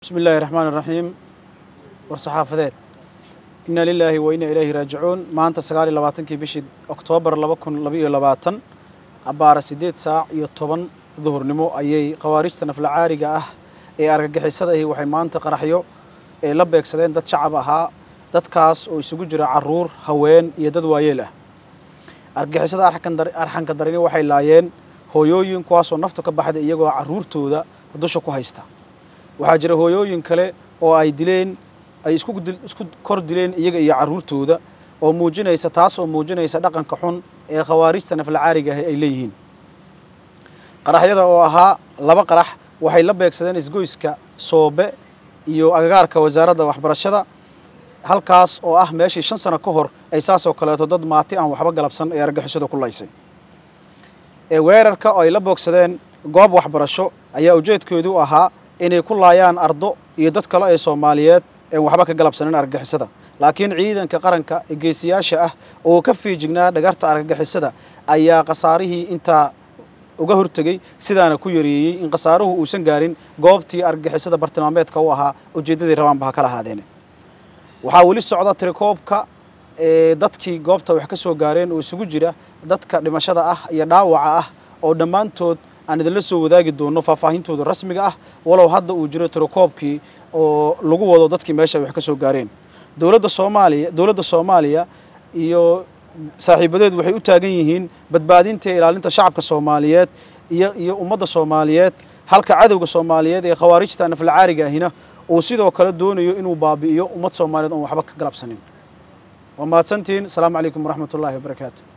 bismi illaahi raxmaan iraxiim war saxaafadeed inna lilaahi wa inna ilayhi raajicuun maanta sagaal iyo labaatankii bishii oktoobar laba kun labaiyo labaatan abbaara siddeed saac iyo toban duhurnimo ayay khawaarijta naflacaariga ah ee argagixisada ahi waxay maanta qaraxyo ee la beegsadeen dad shacab ahaa dadkaas oo isugu jira caruur haween iyo dad waayeel ah argagixisada arxanka darini waxay laayeen hooyooyin kuwaasoo naftu ka baxday iyagoo carruurtooda dusha ku haysta waxaa jira hooyooyin kale oo ay dileen ay isku kor dileen iyaga iyo carruurtooda oo muujinaysa taas oo muujinaysa dhaqanka xun ee khawaarijta naflacaariga ahi ay leeyihiin qaraxyada oo ahaa laba qarax waxay la beegsadeen isgoyska soobe iyo agagaarka wasaaradda waxbarashada halkaas oo ah meeshii shan sano ka hor ay saasoo kaleeto dad maati aan waxba galabsan ee argixisada ku laysay ee weerarka oo ay la boogsadeen goob waxbarasho ayaa ujeedkoodu ahaa inay ku laayaan ardo iyo dad kale ee soomaaliyeed een waxba ka galabsanin argagixisada laakiin ciidanka qaranka ee geesiyaasha ah oo ka fiijignaa dhagarta argagixisada ayaa khasaarihii intaa uga hortegey sidaana ku yareeyey in khasaaruhu uusan gaarin goobtii argagixisada bartilmaameedka u ahaa ujeeddadii rabaanba ha kala ahaadeene waxaa weli socda tirikoobka ee dadkii goobta wax ka soo gaareen oo isugu jira dadka dhimashada ah iyo dhaawaca ah oo dhammaantood aan idinla soo wadaagi doono faahfaahintooda rasmiga ah walow hadda uu jiro tirikoobkii oo lagu wado dadkii meesha wax ka soo gaareen dowladda soomaaliya dowladda soomaaliya iyo saaxiibadeed waxay u taagan yihiin badbaadinta iyo ilaalinta shacabka soomaaliyeed iyo iyo ummadda soomaaliyeed halka cadowga soomaaliyeed ee khawaarijta naflacaariga ahina uu sidoo kale doonayo inuu baabi'iyo ummad soomaaliyeed oon waxba ka galabsanin waa mahadsantihiin asalaamu calaykum waraxmat ullahi wabarakaatu